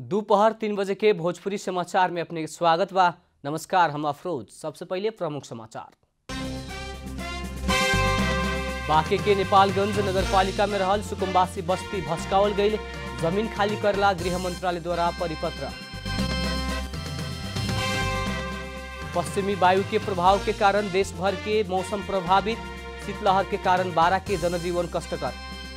दोपहर तीन बजे के भोजपुरी समाचार में अपने स्वागत बा नमस्कार हम अफरोज सबसे पहले प्रमुख समाचार बांके के नेपालगंज नगर पालिका में रहल सुकुम्बासी बस्ती भस्कावल गई जमीन खाली करला गृह मंत्रालय द्वारा परिपत्र पश्चिमी वायु के प्रभाव के कारण देश भर के मौसम प्रभावित शीतलहर के कारण बारह के जनजीवन कष्टकर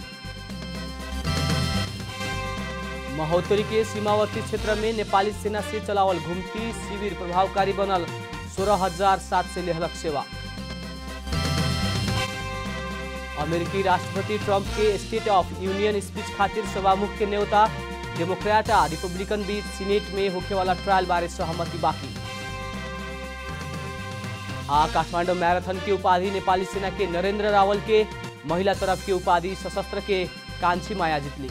महोत्तरी के सीमावर्ती क्षेत्र में नेपाली सेना से चलावल घुमती शिविर प्रभावकारी बनल सोलह हजार सात से लेहलक सेवा अमेरिकी राष्ट्रपति ट्रंप के स्टेट ऑफ यूनियन स्पीच खातिर सभामुख के न्योता डेमोक्रेट आ रिपब्लिकन बीच सीनेट में होखे वाला ट्रायल बारे सहमति बाकी आ काठमांडू मैराथन की उपाधि नेपाली सेना के नरेंद्र रावल के महिला तरफ की उपाधि सशस्त्र के कांची माया जीतली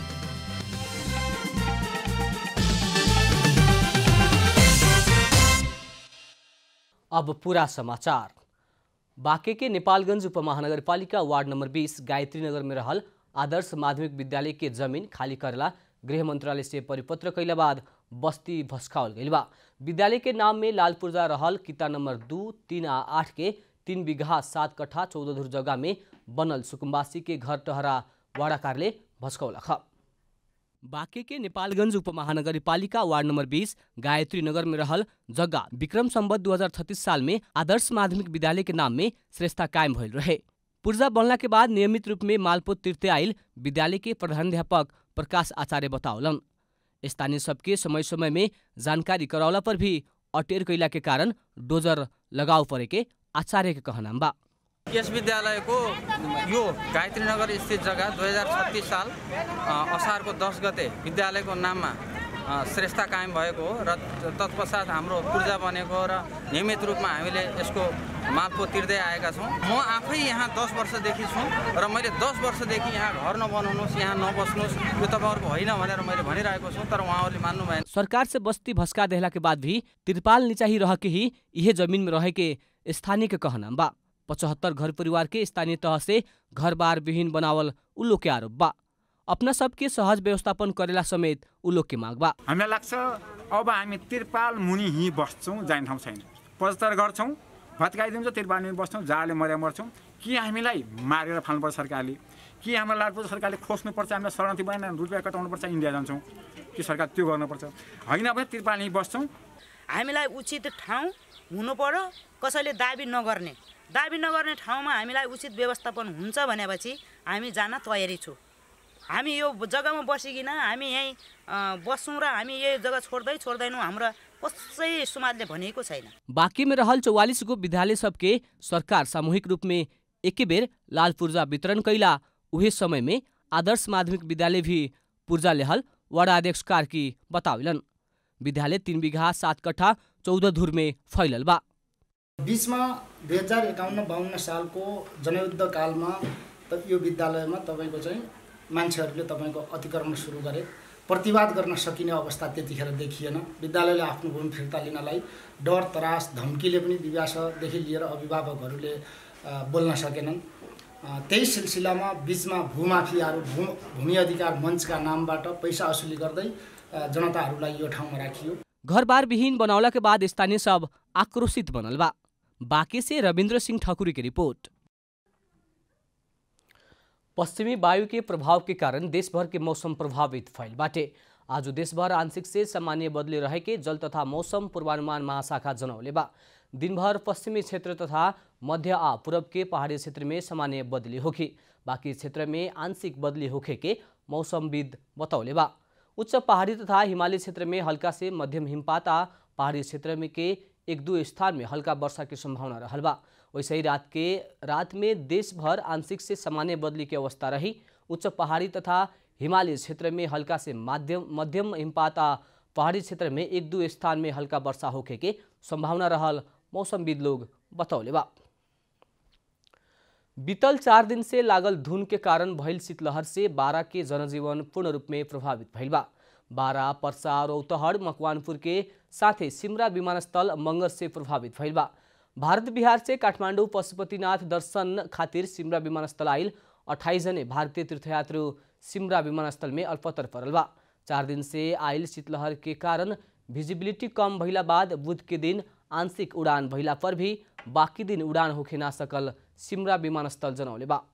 अब पूरा समाचार बांके के नेपालगंज उपमहानगरपालिका वार्ड नंबर 20 गायत्री नगर में रहल आदर्श माध्यमिक विद्यालय के जमीन खाली करेला गृह मंत्रालय से परिपत्र कैला बाद बस्ती भस्कावल गई बा विद्यालय के नाम में लाल पूर्जा रहल किता नंबर दू तीन आ आठ के तीन बीघा सात कट्ठा चौदह धुर जगह में बनल सुकुम्बासी के घर टहरा वाडाकारले भस्काउला ख बाँके के नेपालगंज उपमहानगरपालिका वार्ड नंबर 20 गायत्री नगर में रहल जगह विक्रम संवत 2036 साल में आदर्श माध्यमिक विद्यालय के नाम में श्रेष्ठता कायम भइल रहे पूर्जा बनला के बाद नियमित रूप में मालपोत तिर्ते आइल विद्यालय के प्रधानाध्यापक प्रकाश आचार्य बतावलन स्थानीय सबके समय समय में जानकारी करौला पर भी अटेर कैला के कारण डोजर लगाव परे के आचार्य के कहनाम बा यस विद्यालयको यो गायत्री नगर स्थित जग्गा दुई हजार छत्तिस साल अ, असारको दस गते विद्यालयको नाममा अ, श्रेष्ठता कायम भएको हो र तत्पश्चात हाम्रो पूर्जा बनेको र नियमित रूपमा हामीले यसको मापको तिर्दै आएका छौँ म आफै यहाँ दस वर्षदेखि छु र मैले दस वर्षदेखि यहाँ घर नबनाउनुहोस् यहाँ नबस्नुहोस् यो तपाईँहरूको होइन भनेर मैले भनिरहेको छु तर उहाँहरूले मान्नु भएन सरकार से बस्ती भस्का देहला के बाद भी तिरपाल नीचा ही रह के ही यह जमीन में रहे के स्थानीय के कहनाम बा पचहत्तर घर परिवार के स्थानीय तह से घर बार विहीन बनावल उल्लो के आरोप बा अपना सबके सहज व्यवस्थापन करेला समेत उल्लो के माग बा हामीलाई लाग्छ अब हामी तिरपाल मुनि हिँ बस्छौँ जाने ठाउँ छैन पचहत्तर गर्छौँ भत्काइदिन्छौँ तिरपाल मुनि बस्छौँ जाडले मर्या मर्छौँ कि हामीलाई मारेर फाल्नुपर्छ सरकारले कि हामीलाई लाग्छ सरकारले खोज्नुपर्छ हामीलाई शरणार्थी बनाएर रुपियाँ कटाउनुपर्छ इन्डिया जान्छौँ कि सरकार त्यो गर्नुपर्छ होइन भने तिरपाल हिँ बस्छौँ हामीलाई उचित ठाउँ हुनु पर्यो कसैले दाबी नगर्ने दाबी नगर्ने ठाउँमा हामीलाई उचित व्यवस्थापन हुन्छ भनेपछि हामी जान तयारी छु हामी यो जग्गामा बसिकन हामी यहीँ अँ, बस्छौँ र हामी यही जग्गा छोड्दै छोड्दैनौँ हाम्रो कसै समाजले भनेको छैन बाँकी में रहल चौवालीस गो विद्यालय सबके सरकार सामूहिक रूप में एके बेर लाल पूर्जा वितरण कैला उहे समय में आदर्श माध्यमिक विद्यालय भी पूर्जा लेहल वडा अध्यक्ष कार्की बताविलन विद्यालय तीन बीघा सात कट्ठा चौदह धुर में फैलल बा बिचमा दुई हजार एकाउन्न बाहन्न सालको जनयुद्ध कालमा त यो विद्यालयमा तपाईँको चाहिँ मान्छेहरूले तपाईँको अतिक्रमण सुरु गरे प्रतिवाद गर्न सकिने अवस्था त्यतिखेर देखिएन विद्यालयले आफ्नो भूमि फिर्ता लिनलाई डर त्रास धम्कीले पनि दिव्यासदेखि लिएर अभिभावकहरूले अ, बोल्न सकेनन् अ, त्यही सिलसिलामा बिचमा भूमाफियाहरू भू भूमि अधिकार मञ्चका नामबाट पैसा असुली गर्दै अ, जनताहरूलाई यो ठाउँमा राखियो घर बार विहीन बनौला के बाद स्थानीय सब आक्रोशित बनल बा बाँके से रविन्द्र सिंह ठकुरी की रिपोर्ट पश्चिमी वायु के प्रभाव के कारण देशभर के मौसम प्रभावित फैल बाटे आज देशभर आंशिक से सामान्य बदले रहे के जल तथा मौसम पूर्वानुमान महाशाखा जनौले बा दिनभर पश्चिमी क्षेत्र तथा मध्य आ पूरब के पहाड़ी क्षेत्र में सामान्य बदली होखी बाकी क्षेत्र में आंशिक बदली होखे के मौसमविद बतौले बा उच्च पहाड़ी तथा हिमालय क्षेत्र में हल्का से मध्यम हिमपात आ पहाड़ी क्षेत्र में के एक दो स्थान में हल्का वर्षा की संभावना रहल बा वैसे ही रात के रात में देश भर आंशिक से सामान्य बदली की अवस्था रही उच्च पहाड़ी तथा हिमालय क्षेत्र में हल्का से माध्यम मध्यम हिमपात आ पहाड़ी क्षेत्र में एक दो स्थान में हल्का वर्षा होखे के संभावना रहल मौसमविद लोग बतौले बा बीतल चार दिन से लागल धुन के कारण भइल शीतलहर से बारा के जनजीवन पूर्ण रूप में प्रभावित भइल बा बारा पर्सा रौतहट मकवानपुर के साथै सिमरा विमानस्थल मंगर से प्रभावित भइल बा भारत बिहार से काठमाडौँ पशुपतिनाथ दर्शन खातिर सिमरा विमानस्थल आइल अठाइस जने भारतीय तीर्थयात्रु सिमरा विमानस्थल में अल्पतर परल बा चार दिन से आयल शीतलहर के कारण विजिबिलिटी कम भइला बाद बुध के दिन आंशिक उड़ान भइला पर भी बाकी दिन उड़ान होखे ना सकल सिमरा विमानस्थल जनौले बा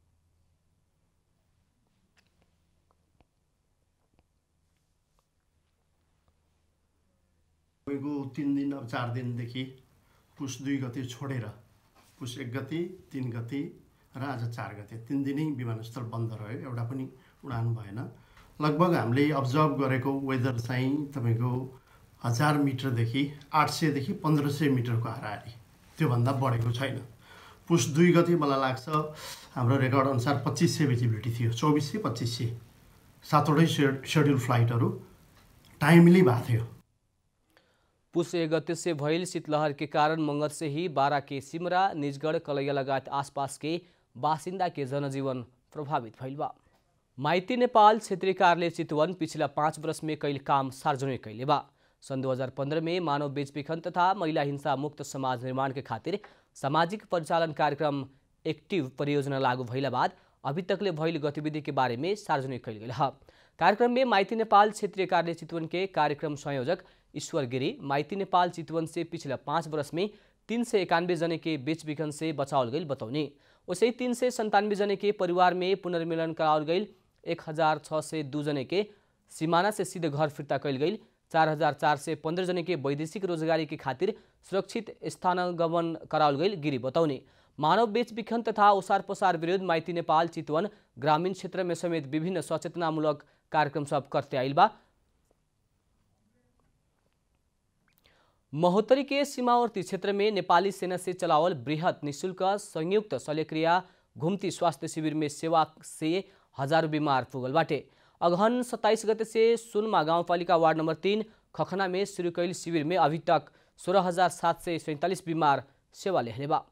तपाईँको तिन दिन अब चार दिनदेखि पुस दुई गते छोडेर पुस एक गति तिन गति र आज चार गते तिन दिनै विमानस्थल बन्द रह्यो एउटा पनि उडान भएन लगभग हामीले अब्जर्भ गरेको वेदर चाहिँ तपाईँको हजार मिटरदेखि आठ सयदेखि पन्ध्र सय मिटरको हाराहारी त्योभन्दा बढेको छैन पुस दुई गति मलाई लाग्छ हाम्रो रेकर्ड अनुसार पच्चिस सय भिजिबिलिटी थियो चौबिस सय पच्चिस सय सातवटै सेड सेड्युल फ्लाइटहरू टाइमली भएको थियो पुष एक गते से भइल शीतलहर के कारण मंगल से ही बारा के सिमरा निजगढ़ कलैया लगायत आसपास के बासिंदा के जनजीवन प्रभावित भइल बा माइती नेपाल क्षेत्रीय कार्यालय चितवन पिछला पाँच वर्ष में कईल काम सार्वजनिक कैले बा सन् 2015 में मानव बेचबिखन तथा महिला हिंसा मुक्त समाज निर्माण के खातिर सामाजिक परिचालन कार्यक्रम एक्टिभ परियोजना लागू भइला बाद अभी तकले भइल गतिविधि के बारे में सार्वजनिक कैल गेल ह कार्यक्रम में माइती नेपाल क्षेत्रीय कार्यालय चितवन के कार्यक्रम संयोजक ईश्वर गिरी माइती नेपाल चितवन से पिछला पाँच वर्ष में तीन सय इक्यानवे जने के बेच बिखन से बचाओल गई बतौनी वैसे तीन सय संतानवे जने के परिवार में पुनर्मिलन कराओल गई एक हजार छः सय दू जने के सीमाना से सीधे घर फिर्ता कैल गई चार हजार चार सय पन्ध्र जने के वैदेशिक रोजगारी के खातिर सुरक्षित स्थानागमन कराओल गई गिरी बतौनी मानव बेच बिखन तथा ओसार पसार विरुद्ध माइती नेपाल चितवन ग्रामीण क्षेत्र में समेत विभिन्न सचेतनामूलक कार्यक्रम सब करते आइल बा महोत्तरी के सीमावर्ती क्षेत्र में नेपाली सेना से चलावल बृहत निशुल्क संयुक्त शल्यक्रिया घुम्ती स्वास्थ्य शिविर में सेवा से हजारों बीमार पुगल बाटे अगहन सत्ताईस गते से सुनमा गाउँपालिका वार्ड नंबर तीन खखना में शुरू कैल शिविर में अभी तक सोलह हजार सात सय सैंतालीस बीमार सेवा लेहले बा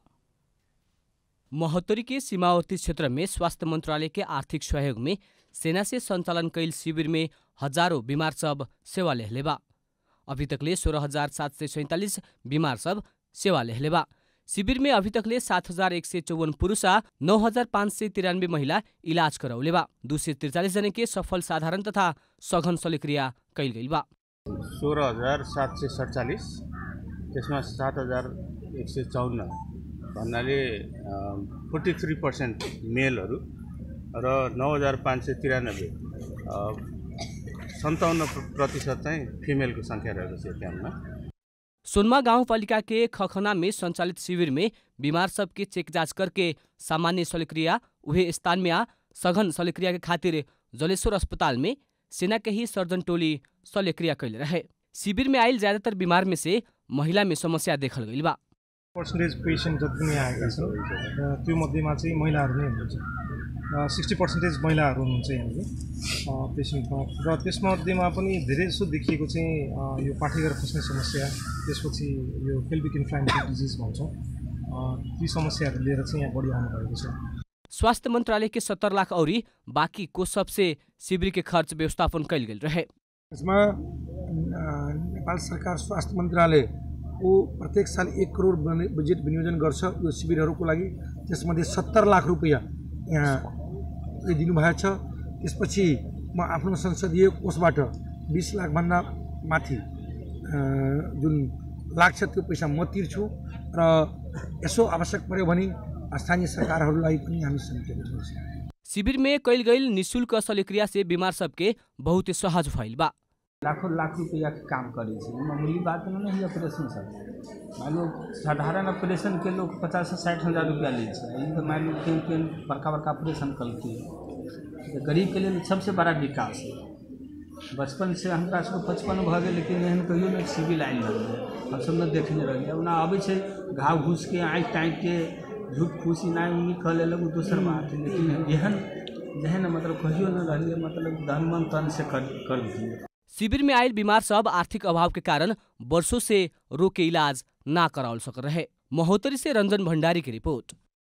महोत्तरी के सीमावर्ती क्षेत्र में स्वास्थ्य मंत्रालय के आर्थिक सहयोग में सेना से संचालन कैल शिविर में हजारों बीमार सब सेवा लेहले बा अभी तकले सोलह हजार सात सय सैंतालीस बीमार सब सेवा लेहले बा शिविर में अभी तकले सात हजार एक सय चौवन पुरुष आ नौ हजार पाँच सय तिरानब्बे महिला इलाज करौले बा दू सय त्रिचालिस जने के सफल साधारण तथा सघन शल्यक्रिया कैल गइल बा सोह्र हजार सात सय सडचालिस त्यसमा सात हजार एक सय चौन्न भन्नाले फोर्टी थ्री पर्सेन्ट मेलहरू र नौ हजार पाँच सय तिरानब्बे सन्ताउन्न प्रतिशत चाहिँ फिमेलको सङ्ख्या रहेको छ क्याम्पमा सोनमा गाउँपालिका के खखना में संचालित शिविर में बीमार सबके चेक जांच करके सामान्य शल्यक्रिया उहे स्थान में आ सघन शल्यक्रिया के खातिर जलेश्वर अस्पताल में सेना के ही सर्जन टोली शल्यक्रिया कैले रहे शिविर में आयल ज्यादातर बीमार में से महिला में समस्या देखल गइल बा पर्सेन्टेज पेसेन्ट जति पनि आएका छन् र त्यो मध्येमा चाहिँ महिलाहरू नै हुनुहुन्छ सिक्सटी पर्सेन्टेज महिलाहरू हुनुहुन्छ यहाँनिर पेसेन्टमा र त्यसमध्येमा पनि धेरै जसो देखिएको चाहिँ यो पाठेघर फस्ने समस्या त्यसपछि यो पेल्भिक इन्फ्लामेटरी डिजिज भन्छौँ ती समस्याहरू लिएर चाहिँ यहाँ बढी आउनुभएको छ स्वास्थ्य मंत्रालय के सत्तर लाख औरी बाकी को सबसे शिविर के खर्च व्यवस्थापन कैल गेल रहे यसमा नेपाल सरकार स्वास्थ्य मन्त्रालयको प्रत्येक साल एक करोड बने- बजेट विनियोजन गर्छ यो शिविरहरूको लागि त्यसमध्ये सत्तर लाख रुपियाँ यहाँ दिनुभएको छ त्यसपछि म आफ्नो संसदीय कोषबाट बिस लाखभन्दा माथि अ, जुन लाग्छ त्यो पैसा म तिर्छु र यसो आवश्यक पऱ्यो भने स्थानीय सरकारहरूलाई पनि हामी समेटेका छौँ शिविर में कैल गई निशुल्क शल्यक्रिया से बीमार सबके बहुत सहज भइल बा लाखों लाख रुपया के काम करे छै मामूली बात नहीं है ऑपरेशन सब मान लो साधारण ऑपरेशन के लोग पचास से साठि हजार रुपया लै छै ई तऽ मान लो केहन केहन बड़का बड़का ऑपरेशन कलकै तऽ गरीब के लेल सबसे बड़ा विकास है बचपन से हमरा सबके बचपन भऽ गेल लेकिन एहन कहियो नहि सिविल आयल रहलै हमसब नहि देखने रहियै ओना अबै छै घाव घूस के आँखि ताँखि के झूठ फूस इनाय उन्नी कऽ लेलक ओ दोसर बात है लेकिन एहन जेहन मतलब कहियो नहि रहलियै मतलब धन मन तन से कर करलखिन शिविर में आयल बीमार सब आर्थिक अभाव के कारण वर्षों से रोके इलाज ना कराओल सक रहे महोत्तरी से रंजन भंडारी की रिपोर्ट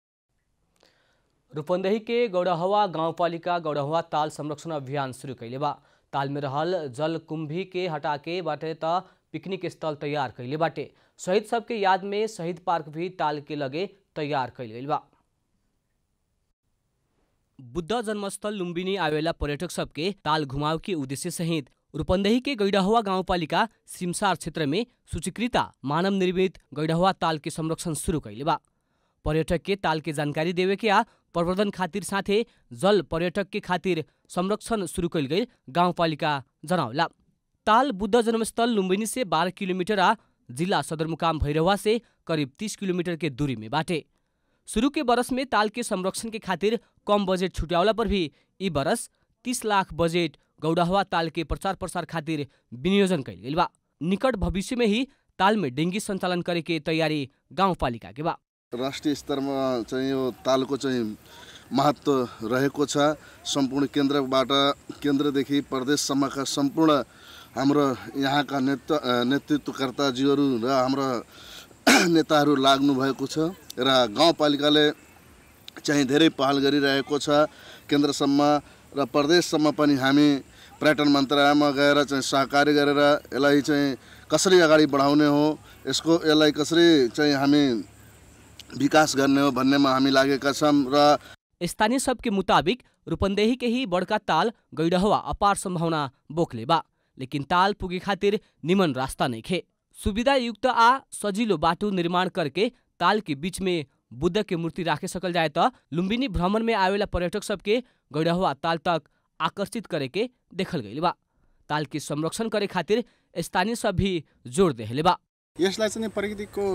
रूपंदेही के गौड़हवा गाउँपालिका गौड़हवा ताल संरक्षण अभियान शुरू कैले बा ताल में रहल जल कुंभी के हटा के बाटे त पिकनिक स्थल तैयार कैले बाटे शहीद सबके याद में शहीद पार्क भी ताल के लगे तैयार कैल गइल बा बुद्ध जन्मस्थल लुम्बिनी आवेला पर्यटक सबके ताल घुमाव के उद्देश्य सहित रूपन्देही के गैडहवा गाउँपालिका सिमसार क्षेत्र में सूचीकृत मानव निर्मित गैडहवा ताल के संरक्षण शुरू कैले बा पर्यटक के ताल के जानकारी देवे के आ प्रवर्धन खातिर साथे जल पर्यटक के खातिर संरक्षण शुरू कैल गई गाउँपालिका जनावला ताल बुद्ध जन्मस्थल लुम्बिनी से 12 किलोमीटर आ जिला सदरमुकाम भैरवा से करीब 30 किलोमीटर के दूरी में बाटे शुरू के बरस में ताल के संरक्षण के खातिर कम बजेट छुट्यावला पर भी ई बरस 30 लाख बजेट गौडहवा ताल के प्रचार प्रसार खातिर विनियोजन कैल गेल बा निकट भविष्य में ही ताल में डेङ्गी सञ्चालन करे के तयारी गाउँपालिका के बा राष्ट्रिय स्तरमा चाहिँ यो तालको चाहिँ महत्त्व रहेको छ सम्पूर्ण केन्द्रबाट केन्द्रदेखि प्रदेशसम्मका सम्पूर्ण हाम्रो यहाँका नेतृत्व नेतृत्वकर्ताजीहरू र हाम्रा नेताहरू लाग्नु भएको छ र गाउँपालिकाले चाहिँ धेरै पहल गरिरहेको छ केन्द्रसम्म र प्रदेशसम्म पनि हामी पर्यटन मन्त्रालयमा गएर चाहिँ सहकारी गरेर यसलाई चाहिँ कसरी अगाडि बढाउने हो यसको यसलाई कसरी चाहिँ हामी विकास गर्ने हो भन्नेमा हामी लागेका छौँ र स्थानीय सबके मुताबिक रूपन्देही के ही बड़का ताल गैडहवा अपार संभावना बोकले बा लेकिन ताल पुगे खातिर निमन रास्ता नहीं खे सुविधा युक्त आ सजिलो बाटो निर्माण करके ताल के बीच में बुद्ध के मूर्ति राखे सकल जाए त लुम्बिनी भ्रमण में आवेला पर्यटक सबके गैडहवा ताल तक आकर्षित करे के देखल गइल बा ताल के संरक्षण करे खातिर स्थानीय सब भी जोड़ देहले बा यसलाई चाहिँ प्रकृतिको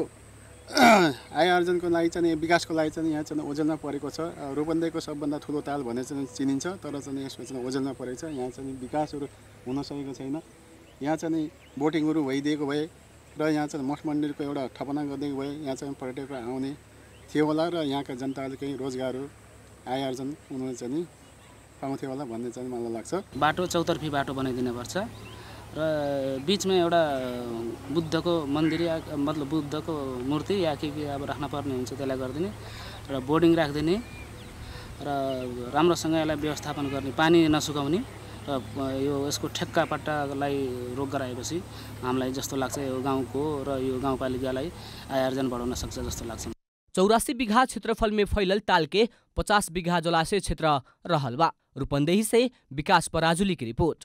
आय आर्जनको लागि चाहिँ विकासको लागि चाहिँ यहाँ चाहिँ ओझेलमा परेको छ रूपन्देहीको सबभन्दा ठुलो ताल भनेर चाहिँ चिनिन्छ तर चाहिँ यसमा चाहिँ ओझेलमा परेको छ यहाँ चाहिँ विकासहरू हुन सकेको छैन यहाँ चाहिँ बोटिङहरू भइदिएको भए र यहाँ चाहिँ मठ मन्दिरको एउटा ठपना गरिदिएको भए यहाँ चाहिँ पर्यटकहरू आउने थियो होला र यहाँका जनताहरूले केही रोजगारहरू आय आर्जन उनीहरूले चाहिँ पाउँथ्यो होला भन्ने चाहिँ मलाई लाग्छ बाटो चौतर्फी बाटो बनाइदिनु पर्छ र बिचमा एउटा बुद्धको मन्दिर या मतलब बुद्धको मूर्ति या के के अब राख्न पर्ने हुन्छ त्यसलाई गरिदिने र बोर्डिङ राखिदिने र राम्रोसँग यसलाई व्यवस्थापन गर्ने पानी नसुकाउने र यो यसको ठेक्का पट्टालाई रोक गराएपछि हामीलाई जस्तो लाग्छ यो गाउँको र यो गाउँपालिकालाई आय आर्जन बढाउन सक्छ जस्तो लाग्छ चौरासी बिघा क्षेत्रफल में फैलल ताल के पचास बिघा जलाशय क्षेत्र रहल बा रूपन्देही से विकास पराजुली की रिपोर्ट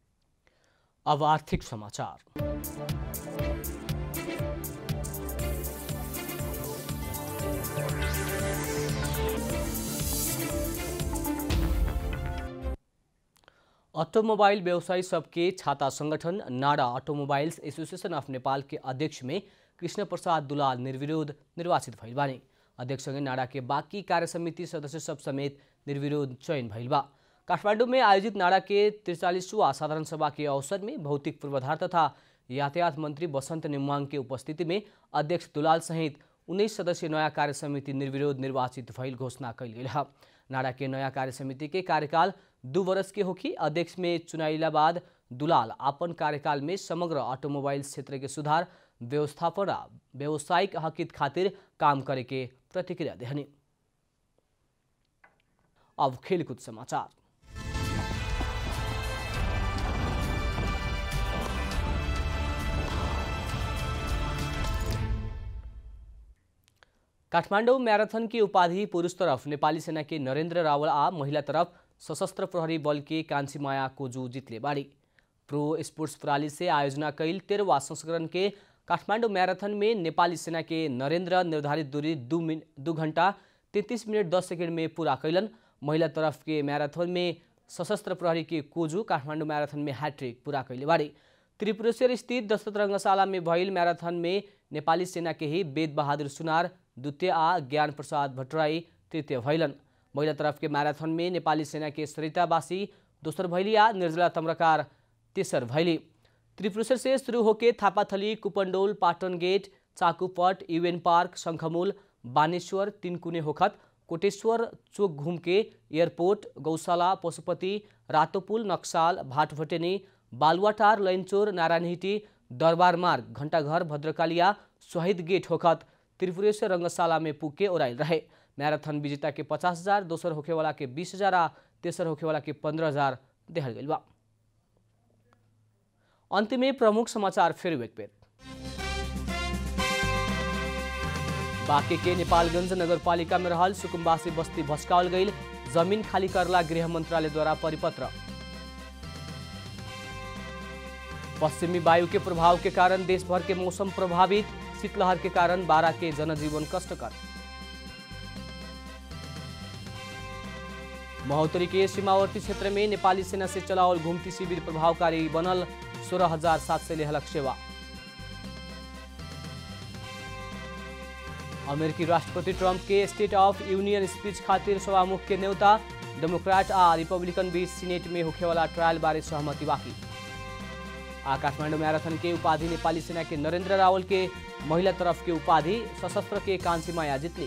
अब आर्थिक समाचार ऑटोमोबाइल व्यवसायी सबके छाता संगठन NADA automobiles association of Nepal के अध्यक्ष में कृष्ण प्रसाद दुलाल निर्विरोध निर्वाचित भइल बानी अध्यक्षसँगै नाडा के बाँकी कार्य समिति सदस्य सब समेत निर्विरोध चयन भइल बा काठमाडौँ में आयोजित नाडा के त्रिचालीसवां साधारण सभा के अवसर में भौतिक पूर्वाधार तथा यातायात मंत्री बसंत नेमुवाङ के उपस्थिति में अध्यक्ष दुलाल सहित उन्नीस सदस्यीय नयाँ कार्य समिति निर्विरोध निर्वाचित भइल घोषणा कैल गेल है नाडा के नयाँ कार्य समिति के कार्यकाल दू वर्ष के होखी अध्यक्ष में चुनाइला बाद दुलाल आपन कार्यकाल में समग्र ऑटोमोबाइल क्षेत्र के सुधार व्यवस्थापन आ व्यावसायिक हकित खातिर काम करे के प्रतिक्रिया देहनी अब खेलकूद समाचार काठमाडौँ मैराथन की उपाधि पुरुष तरफ नेपाली सेना के नरेंद्र रावल आ महिला तरफ सशस्त्र प्रहरी बल के कांची माया कोजू जितले बाड़ी प्रो स्पोर्ट्स प्रणाली से आयोजना कैल तेरहवा संस्करण के काठमाडौँ मैराथन में नेपाली सेना के नरेंद्र निर्धारित दूरी दू मिन दू घंटा तैंतीस मिनट दस सेकंड में पूरा कैलन महिला तरफ के मैराथन में सशस्त्र प्रहरी के कोजू काठमाडौँ मैराथन में हैट्रिक पूरा कैले बाड़ी त्रिपुरेश्वर स्थित दशरथ रङ्गशाला में भइल मैराथन में नेपाली सेना के ही वेद बहादुर सुनार द्वितीय आ ज्ञान प्रसाद भट्टराई तृतीय भैलन महिला तरफ के मैराथन में नेपाली सेना के सरितावासी दोसर भैली आ निर्जला तम्रकार तेसर भैली त्रिपुरेश्वर से शुरू होके Thapathali Kupondole Patan gate Chakupat UN park Shankhamul Baneshwar Tinkune होखत कोटेश्वर चोक घुमके एयरपोर्ट गौशाला पशुपति रातोपुल नक्साल भाटभटेनी बालुवाटार लैनचोर नारायणहिटी दरबार मार्ग घण्टाघर भद्रकालिया शहीद गेट होखत त्रिपुरेश्वर रङ्गशाला में पुगे ओराइल रहे मैराथन विजेता के पचास हजार दोसर होखेवाला के बीस हजार आ तेसर होखेवाला के पंद्रह हजार देहल गइल बा अंत में प्रमुख समाचार फिर एक बेर बाँके के नेपालगंज नगरपालिका में रहल सुकुम्बासी बस्ती भस्कावल गई जमीन खाली करला गृह मंत्रालय द्वारा परिपत्र पश्चिमी वायु के प्रभाव के कारण देश भर के मौसम प्रभावित शीतलहर के कारण बारा के जनजीवन कष्टकर महोत्तरी के सीमावर्ती क्षेत्र में नेपाली सेना से चलाओल घुमती शिविर प्रभावकारी बनल सोलह हजार सात सय लेहलक सेवा अमेरिकी राष्ट्रपति ट्रम्प के स्टेट ऑफ यूनियन स्पीच खातिर सभामुख के न्योता डेमोक्रेट आ रिपब्लिकन बीच सीनेट में होखेवाला ट्रायल बारे सहमति बाकी आ काठमाडौँ मैराथन के उपाधि नेपाली सेना के नरेंद्र रावल के महिला तरफ के उपाधि सशस्त्र के कांसी माया जितली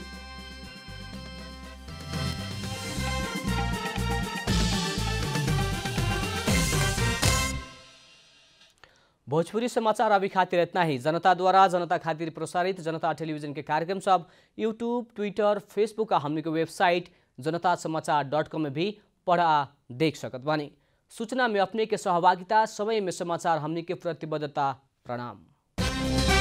भोजपुरी समाचार अभी खातिर इतना ही जनता द्वारा जनता खातिर प्रसारित जनता टेलीविजन के कार्यक्रम सब यूट्यूब ट्विटर फेसबुक आ हमने के वेबसाइट जनता समाचार डॉट कॉम में भी पढ़ा देख सकत बानी सूचना में अपने के सहभागिता समय में समाचार हमने के प्रतिबद्धता प्रणाम